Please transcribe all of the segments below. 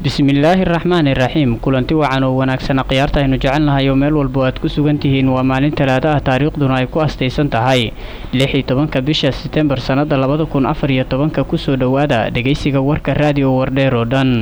bismillaahi raxmaani raxiim kulanti wacan oo wanaagsana khiyaarta aynu jecelnahay oo meel walba aad ku sugan tihiin waa maalin talaado ah taariikhduna ay ku astaysan tahay lix iyo tobanka bisha setembar sannada labada kun afar iyo tobanka kusoo dhowaada dhegaysiga warka raadiyo wardheer oo dhan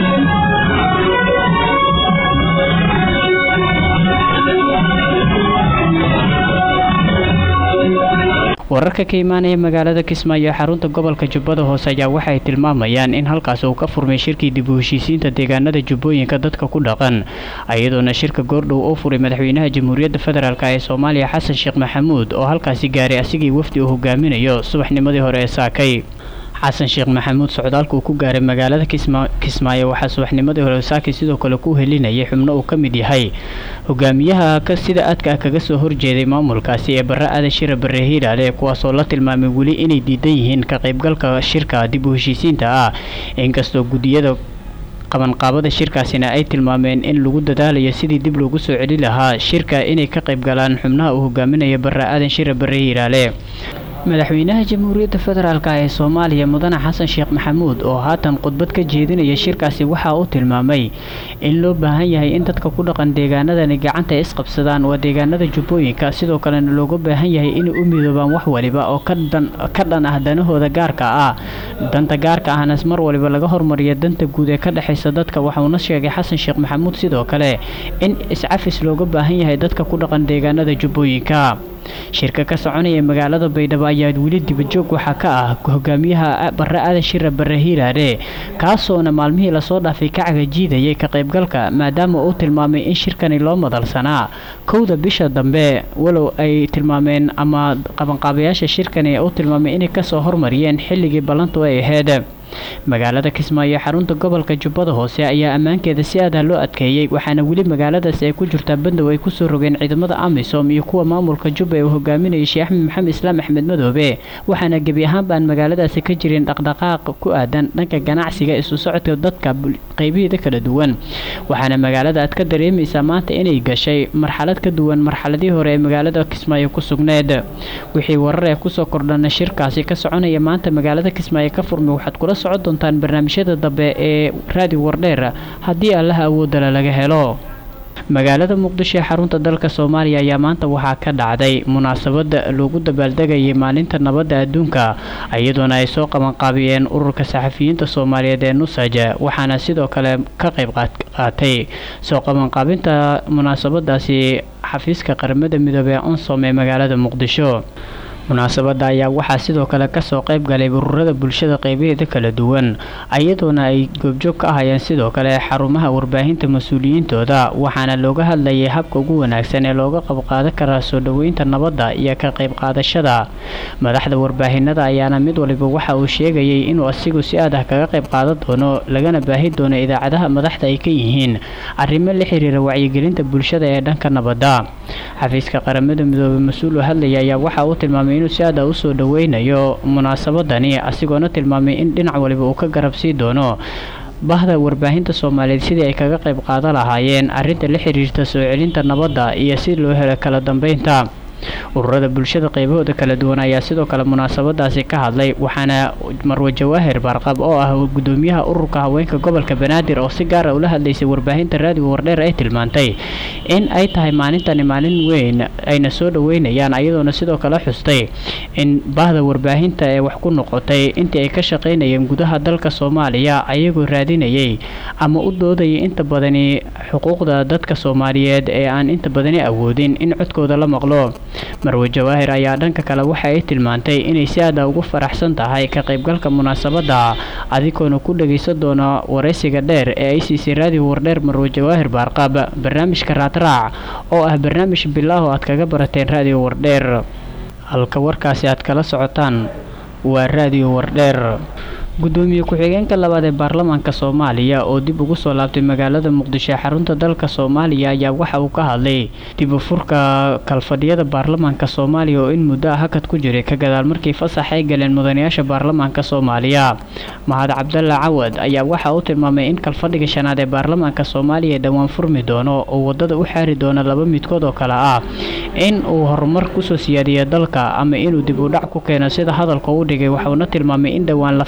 wararka ka imaanaya magaalada kismaayo ee xarunta gobolka jubbada hoose ayaa waxay tilmaamayaan in halkaas uu ka furmay shirkii dib u heshiisiinta deegaanada jubbooyinka dadka ku dhaqan iyadoona shirka goordhow oo furay madaxweynaha jamhuuriyadda federaalk ee soomaaliya xasan sheekh maxamuud oo halkaasi gaaray asigii wafdi uu hogaaminayo subaxnimadii hore ee saakay xasan sheekh maxamuud socdaalka uu ku gaaray magaalada kismaayo waxaa subaxnimadii hore saakay sidoo kale ku helinayay xubno uu ka mid yahay hogaamiyaha sida aadka ah kaga soo horjeeday maamulkaasi ee barre aadan shira barre hiiraale kuwaasoo la tilmaamay weli inay diidan yihiin ka qaybgalka shirka dib u heshiisiinta ah inkastoo guddiyada qabanqaabada shirkaasina ay tilmaameen in lagu dadaalayo sidii dib loogu soo celi lahaa shirka inay ka qayb galaan xubnaha uu hogaaminaya barre aadan shira barre hiiraale madaxweynaha jamhuuriyadda federaalk ee soomaaliya mudane xasan sheekh maxamuud oo haatan khudbad ka jeedinaya shirkaasi waxa uu tilmaamay in loo baahan yahay in dadka ku dhaqan deegaanadani gacanta isqabsadaan waa deegaanada jubbooyinka sidoo kalena looga baahan yahay inay u midoobaan wax waliba oo ka dhan ah danahooda gaarka ah danta gaarka ahna mar waliba laga hormariya danta guud ee ka dhexaysa dadka waxauna sheegay xasan sheekh maxamuud sidoo kale in iscafis looga baahan yahay dadka ku dhaqan deegaanada jubbooyinka shirka ka soconaya magaalada baydhabo ayaa weli dibajoog waxaa ka ah hogaamiyaha barre aadan shira barre hiiraare kaasoona maalmihii lasoo dhaafay ka cagajiidayay ka qaybgalka maadaama uu tilmaamay in shirkani loo madalsanaa kowda bisha dambe walow ay tilmaameen ama qabanqaabayaasha shirkani uu tilmaamay inay kasoo hormariyeen xilligii ballantu ay ahayd magaalada kismaayo xarunta gobolka jubbada hoose ayaa ammaankeeda si aada loo adkeeyey waxaana weli magaaladaasi ay ku jirtaa bandow ay kusoo rogeen ciidamada amisom iyo kuwa maamulka jubba ee uu hogaaminayay sheekh axmed maxamed islaam axmed madoobe waxaana gebi ahaanba aan magaaladaasi ka jirin dhaqdhaqaaq ku aadan dhanka ganacsiga isu socodka dadka qeybihiida kala duwan waxaana magaalada aad ka dareemaysaa maanta inay gashay marxalad ka duwan marxaladii hore ee magaalada kismaayo ku sugneed wixii warar ee kusoo kordhana shirkaasi ka soconaya maanta magaalada kismaayo ka furmay waxaad kula socon doontaan barnaamijyada dambe ee raadiyo wardheer haddii allaha awoodala laga helo magaalada muqdisho ee xarunta dalka soomaaliya ayaa maanta waxaa ka dhacday munaasabada loogu dabaaldegayay maalinta nabadda adduunka iyadoona ay soo qabanqaabiyeen ururka saxafiyiinta soomaaliyeed ee nusaj waxaana sidoo kale ka qayb qaatay soo qabanqaabinta munaasabadaasi xafiiska qaramada midoobey ee onsom ee magaalada muqdisho munaasabada ayaa waxaa sidoo kale kasoo qayb galay ururada bulshada qeybaheeda kala duwan iyadoona ay goobjoog ka ahayeen sidoo kale xarumaha warbaahinta mas-uuliyiintooda waxaana looga hadlayay habka ugu wanaagsan ee looga qabqaadan karaa soo dhoweynta nabadda iyo ka qayb qaadashada madaxda warbaahinada ayaana mid waliba waxa uu sheegayay inuu asigu si aad ah kaga qayb qaadan doono lagana baahi doono idaacadaha madaxda ay ka yihiin arrimo la xiriira wacyigelinta bulshada ee dhanka nabadda xafiiska qaramada midoobey mas-uul u hadlaya ayaa waxa uu tilmaamay inuu si aada usoo dhoweynayo munaasabadani asigoona tilmaamay in dhinac waliba uu ka garab sii doono bahda warbaahinta soomaaliyeed sidii ay kaga qayb qaadan lahaayeen arrinta la xiriirta soo celinta nabadda iyo si loo helo kala dambeynta ururada bulshada qaybahooda kala duwan ayaa sidoo kale munaasabadaasi ka hadlay waxaana marwe jawaahir baarqab oo ah gudoomiyaha ururka haweenka gobolka banaadir oo si gaara ula hadlaysay warbaahinta raadiga wardheer ay tilmaantay in ay tahay maalintani maalin weyn ayna soo dhoweynayaan ayadoona sidoo kale xustay in bahda warbaahinta ee wax ku noqotay intii ay ka shaqaynayeen gudaha dalka soomaaliya ayagoo raadinayay ama u doodayay inta badani xuquuqda dadka soomaaliyeed ee aan inta badani awoodin in codkooda la maqlo marwe jawaahir ayaa dhanka kale waxa ay tilmaantay inay si aada ugu faraxsan tahay ka qaybgalka munaasabadda adikoona ku dhagaysan doona waraysiga dheer ee ay siisay raadiyo wardheer marwe jawaahir baarqaab barnaamijka raadraac oo ah barnaamij bilaaho aad kaga barateen raadiyo wardheer halka warkaasi aad kala socotaan waa raadiyo wardheer gudoomiye ku-xigeenka labaad ee baarlamaanka soomaaliya oo dib ugu soo laabtay magaalada muqdisho ee xarunta dalka soomaaliya ayaa waxa uu ka hadlay dib u furka kalfadhiyada baarlamaanka soomaaliya oo in muddo ah hakad ku jiray ka gadaal markii fasax ay galeen mudanayaasha baarlamaanka soomaaliya mahad cabdalla cawad ayaa waxa uu tilmaamay in kalfadhiga shanaad ee baarlamaanka soomaaliya dhowaan furmi doono oo wadada u xaari doono laba midkood oo kale ah in uu horumar kusoo siyaadiyo dalka ama inuu dib u dhac ku keeno sida hadalka u dhigay waxuuna tilmaamay in dhowaan la filayo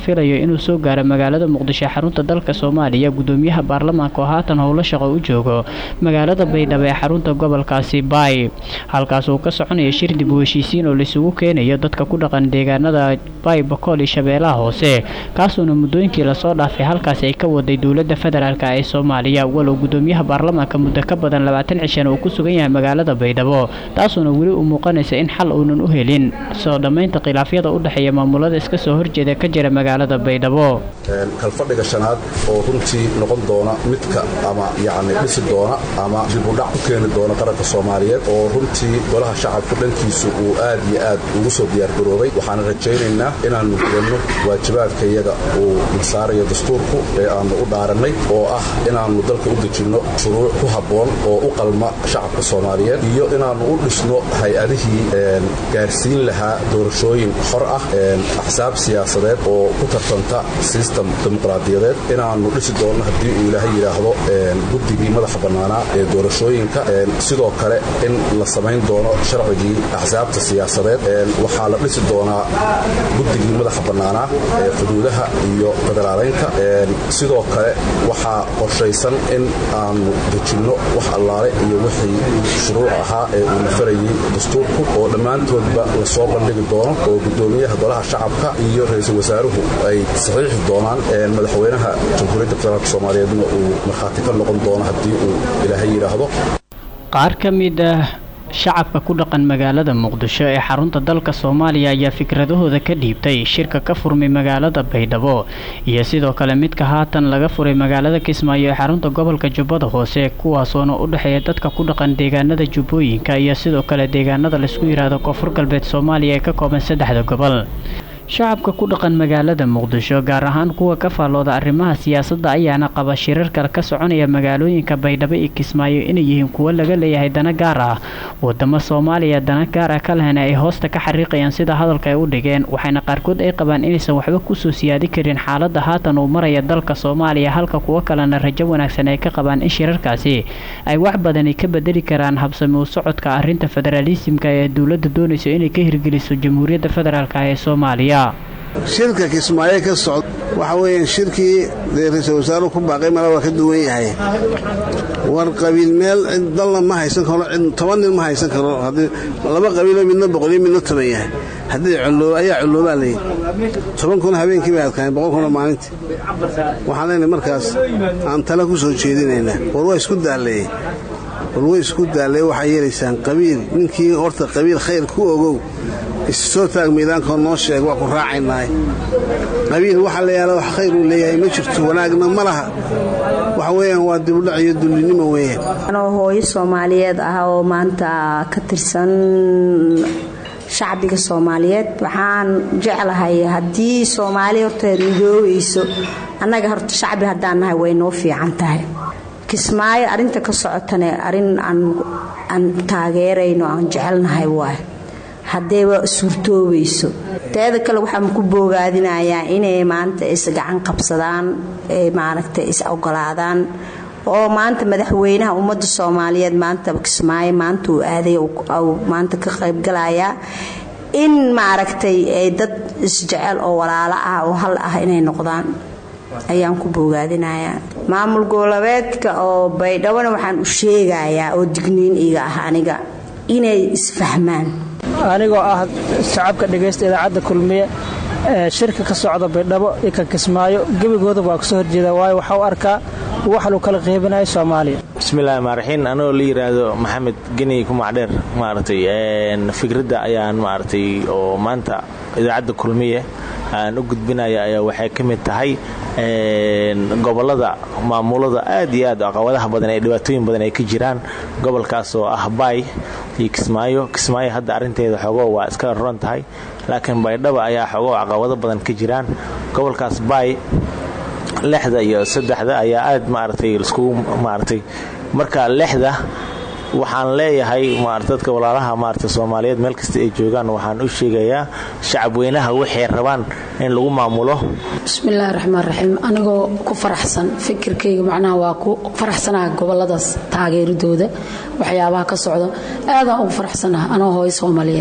inuu soo gaaro magaalada muqdisho xarunta dalka soomaaliya gudoomiyaha baarlamaanka oo haatan howlo shaqo u joogo magaalada baydhabo ee xarunta gobolkaasi baay halkaas uu ka soconaya shir dib u heshiisiin oo laisugu keenayo dadka ku dhaqan deegaanada baay bakool iyo shabeellaha hoose kaasuuna muddooyinkii lasoo dhaafay halkaasi ay ka waday dowladda federaalk ee soomaaliya walow gudoomiyaha baarlamaanka muddo ka badan labaatan cishan uu ku sugan yahay magaalada baydhabo taasuuna weli u muuqanaysa in xal uunan u helin soo dhammaynta khilaafyada u dhexeeya maamulada iska soo horjeeda ka jira magaalada baydhabo kalfadhiga shanaad oo runtii noqon doona midka ama yacni dhisi doona ama dibudhac ku keeni doona qaranka soomaaliyeed oo runtii golaha shacabku dhankiisu uu aad iyo aad ugu soo diyaargaroobay waxaana rajaynaynaa inaannu gudanno waajibaadka iyaga uu nasaarayo dastuurku ee aannu u dhaarannay oo ah inaannu dalka u dejinno shuruuc ku habboon oo u qalma shacabka soomaaliyeed iyo inaannu u dhisno hay-adihii gaarsiin lahaa doorashooyin xor ah axsaab siyaasadeed oo ku tartanta sistem dimuqraadiyadeed inaannu dhisi doonno haddii uu ilaahay yidhaahdo guddigii madaxa bannaanaa ee doorashooyinka sidoo kale in la samayn doono sharcigii axsaabta siyaasadeed waxaa la dhisi doonaa guddigii madaxa bannaanaa ee xuduudaha iyo federaaleynka sidoo kale waxaa qorshaysan in aannu dejinno wax allaale iyo wixii shuruuc ahaa ee uu nafarayey dastuurku oo dhammaantoodba lasoo bandhigi doono oo gudoomiyaha golaha shacabka iyo ra-iisul wasaaruhu ay saxiixi doonaan madaxweynaha jamhuuriyadda federaalk soomaaliyeedna uu markhaati ka noqon doono haddii uu ilaahay yidhaahdo qaar ka mid ah shacabka ku dhaqan magaalada muqdisho ee xarunta dalka soomaaliya ayaa fikradahooda ka dhiibtay shirka ka furmay magaalada baydhabo iyo sidoo kale midka haatan laga furay magaalada kismaayo ee xarunta gobolka jubbada hoose kuwaasoona u dhexeeya dadka ku dhaqan deegaanada jubbooyinka iyo sidoo kale deegaanada laisku yidhaahdo koonfur galbeed soomaaliya ee ka kooban saddexda gobol shacabka ku dhaqan magaalada muqdisho gaar ahaan kuwa ka faallooda arrimaha siyaasadda ayaana qaba shirarka ka soconaya magaalooyinka baydhabo iyo kismaayo inay yihiin kuwo laga leeyahay dana gaar ah wadamo soomaaliya dana gaar ah ka lehna ay hoosta ka xariiqayaan sida hadalka ay u dhigeen waxayna qaarkood ay qabaan inaysan waxba kusoo siyaadi karin xaaladda haatan uu maraya dalka soomaaliya halka kuwo kalena rajo wanaagsan ay ka qabaan in shirarkaasi ay wax badani ka bedeli karaan habsami u socodka arrinta federaalisimka ee dowladda doonayso inay ka hirgeliso jamhuuriyadda federaalk ee soomaaliya shirka kismaayo ka socda waxa weeyaan shirkii dee ra-iisul wasaaruhu ku baaqay mala waa ka duwan yahay war qabiil meel cid dalna ma haysan karo cid toban nin ma haysan karo haddii laba qabiiloo midna boqoliyo midna toban yahay haddii coloob ayaa coloobaa layidhi toban kuna habeenkii bay adkaayeen boqol kuna maalintii waxaan leenahay markaas aan tala ku soo jeedinaynaa war waa isku daalleeyey war way isku daalleeye waxaa yeelaysaan qabiil ninkii horta qabiil khayr ku ogow issoo taag miidaankoo noo sheeg waa ku raacaynahay qabiil waxaa la yaala wax khayr uu leeyahay ma jirto wanaagna ma laha waxa weeyaan waa dibudhac iyo dullinimo weeyaan anoo hooyo soomaaliyeed ah oo maanta ka tirsan shacbiga soomaaliyeed waxaan jeclahay haddii soomaaliya horta midoobayso annaga horta shacbi haddaan nahay way noo fiican tahay kismaayo arrinta ka socotane arrin aan taageerayno aan jecelnahay waay haddayba suurtoobayso teeda kale waxaan ku boogaadinayaa inay maanta is gacan qabsadaan maaragtay is ogolaadaan oo maanta madaxweynaha ummadda soomaaliyeed maanta kismaayo maanta uu aaday maanta ka qaybgalayaa in maaragtay ay dad isjecel oo walaalo ah oo hal ah inay noqdaan ayaan ku boogaadinayaa maamul goboleedka oo baydhabona waxaan u sheegayaa oo digniin iga ah aniga inay isfahmaan anigoo ah shacabka dhegaysta idaacadda kulmiye shirka ka socda baydhabo iyo ka kismaayo gebigooda waa kasoo horjeeda waayo waxaa u arkaa wax lagu kala qeybinayo soomaaliya bismillahi maaraxiin anigoo la yidhaahdo maxamed geni kumacdheer maaragtay fikradda ayaan maaragtay oo maanta idaacadda kulmiye aan u gudbinaya ayaa waxay ka mid tahay gobolada maamulada aad iyo aad caqabadaha badan ee dhibaatooyin badan ay ka jiraan gobolkaas oo ah baay iyo kismaayo kismaayo hadda arrinteeda xoogo waa iska roon tahay laakiin baydhaba ayaa xoogo caqabado badan ka jiraan gobolkaas baay lixda iyo saddexda ayaa aad maaragtay iskugu maaragtay marka lixda waxaan leeyahay dadka walaalaha maarata soomaaliyeed meel kasta ay joogaan waxaan u sheegayaa shacabweynaha waxay rabaan in lagu maamulo bismillaahi raxmaan raxiim anigoo ku faraxsan fikirkayga macnaha waa ku faraxsanaha goboladaas taageeradooda waxyaabaha ka socda aadaan ugu faraxsanaha anoo hooyo soomaaliyeed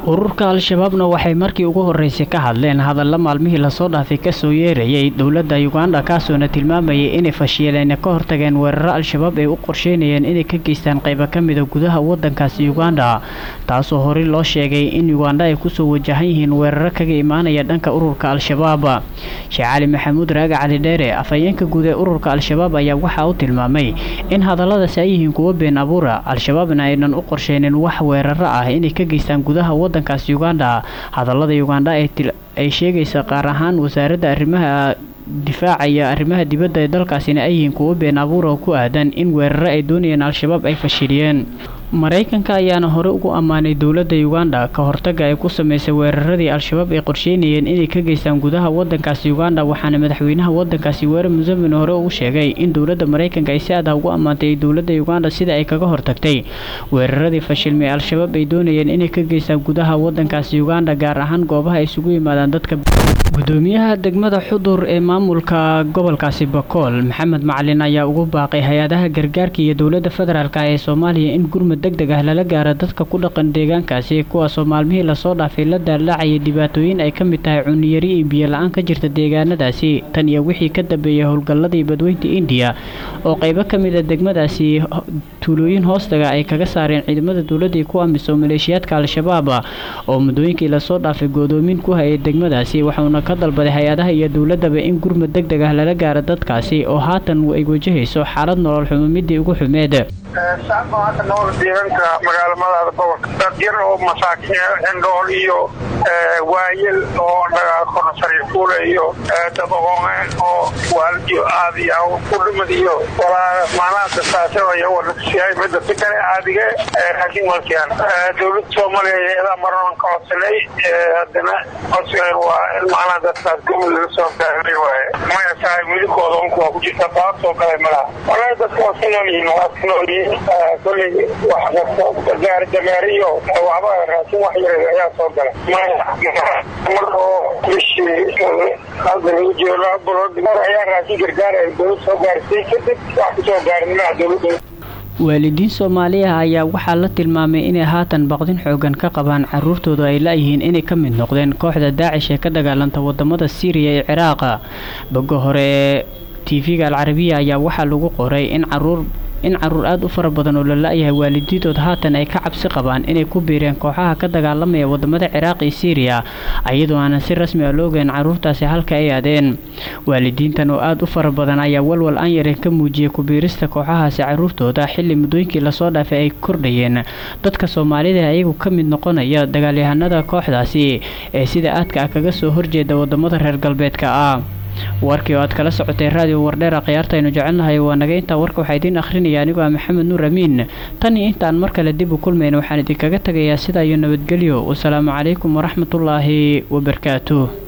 ururka al-shabaabna waxay markii ugu horreysay ka hadleen hadalla maalmihii lasoo dhaafay kasoo yeerayay dowladda uganda kaasoona tilmaamayay inay fashiileena ka hortageen weeraro al-shabaab ay u qorsheynayeen inay ka geystaan qaybo ka mida gudaha waddankaasi uganda taasoo horey loo sheegay in uganda ay kusoo wajahan yihiin weeraro kaga imaanaya dhanka ururka al-shabaab sheekh cali maxamuud raaga cali dheere afhayeenka guud ee ururka al-shabaab ayaa waxaa u tilmaamay in hadalladaasi ay yihiin kuwo been abuura al-shabaabna aynan u qorsheynin wax weeraro ah inay ka geystaan gudaha waddankaas uganda hadallada uganda ay sheegaysa qaar ahaan wasaaradda arrimaha difaaca iyo arrimaha dibadda ee dalkaasina ay yihiin kuwo been abuura oo ku aadan in weeraro ay doonayeen al-shabaab ay fashiliyeen maraykanka ayaana hore ugu ammaanay dowladda uganda ka hortaga ay ku sameysay weeraradii al-shabaab ay qorsheynayeen inay ka geystaan gudaha waddankaasi uganda waxaana madaxweynaha waddankaasi weerar museveni hore uu sheegay in dowladda maraykanka ay si adah ugu ammaantay dowladda uganda sida ay kaga hortagtay weeraradii fashilmay al-shabaab ay doonayeen inay ka geystaan gudaha waddankaasi uganda gaar ahaan goobaha ay isugu yimaadaan dadka gudoomiyaha degmada xudur ee maamulka gobolkaasi bakool maxamed macalin ayaa ugu baaqay hay-adaha gargaarka iyo dowladda federaalk ee soomaaliya in gurmud deg deg ah lala gaaro dadka ku dhaqan deegaankaasi kuwaasoo maalmihii lasoo dhaafay la daalaacayay dhibaatooyin ay ka mid tahay cuniyari iyo biyo la-aan ka jirta deegaanadaasi tan iyo wixii ka dambeeyay howlgalladii badweynta indiya oo qaybo ka mid a degmadaasi tuulooyin hoostaga ay kaga saareen ciidamada dowladii ku amiso maleeshiyaadka al-shabaab oo muddooyinkii lasoo dhaafay godoomin ku hayay degmadaasi waxauna ka dalbaday hay-adaha iyo dowladaba in gurmud deg deg ah lala gaaro dadkaasi oo haatan ay wajahayso xaalad nolol xumo midii ugu xumeed shacabka hadda nool deegaanka magaalamadaada gobolka dad yar oo masaakiin xindhool iyo waayel oo dhagaaqona sariirfuule iyo dad oqooneen oo waalidiyo aad iyo ku dhimid iyo walaa macnaha dasaasada wanasiyahay midda si kale caadige laakiin walkiyaan dowladda soomaaliya hay-adaha marnaban ka codsanay haddana codsigeen waa in macnaha dadkaas gobol laga soo gaaray waaye maya tahay midabkooda unku waa ku jirta taasoo kale malaha walahi dadka waa ka nool yihiin waa ka nool yihiin koley wax kasta gaari dameeriyo waxba raashin wax yar ayaa soo gala mar oo bishii hadda lagu jiro laba bilood ayaa raashin gargaar ay dowlad soo gaarisay kadib wax kusoo gaarin malaha dowladda waalidiin soomaaliya ayaa waxaa la tilmaamay inay haatan baqdin xoogan ka qabaan caruurtooda ay la-yihiin inay ka mid noqdeen kooxda daacish ee ka dagaalanta wadamada siiriya ee ciraaqa boga hore ee tv-ga alcarabiya ayaa waxaa lagu qoray in caruur in caruur aada u fara badan oo la la-yahay waalidiintood haatan ay ka cabsi qabaan inay ku biireen kooxaha ka dagaalamaya wadamada ciraaq iyo siiriya iyadoo aanan si rasmi a loogeyn caruurtaasi halka ay aadeen waalidiintan oo aada u fara badan ayaa walwal aan yareen ka muujiyay kubiirista kooxahaasi caruurtooda xilli muddooyinkii lasoo dhaafay ay kordhayeen dadka soomaalida ayagu ka mid noqonaya dagaalyahanada kooxdaasi ee sida aadka ah kaga soo horjeeda wadamada reer galbeedka ah warkii oo aad kala socotay raadiyo wardheera khiyaarta aynu jecelnahay waa naga intaa warka waxaa idiin akhrinaya anigoo ah maxamed nuur amiin tan iyo intaan mar kale dib u kulmayna waxaan idinkaga tagayaa sidaa iyo nabadgelyo wasalaamu calaykum waraxmatullaahi wabarakaatuh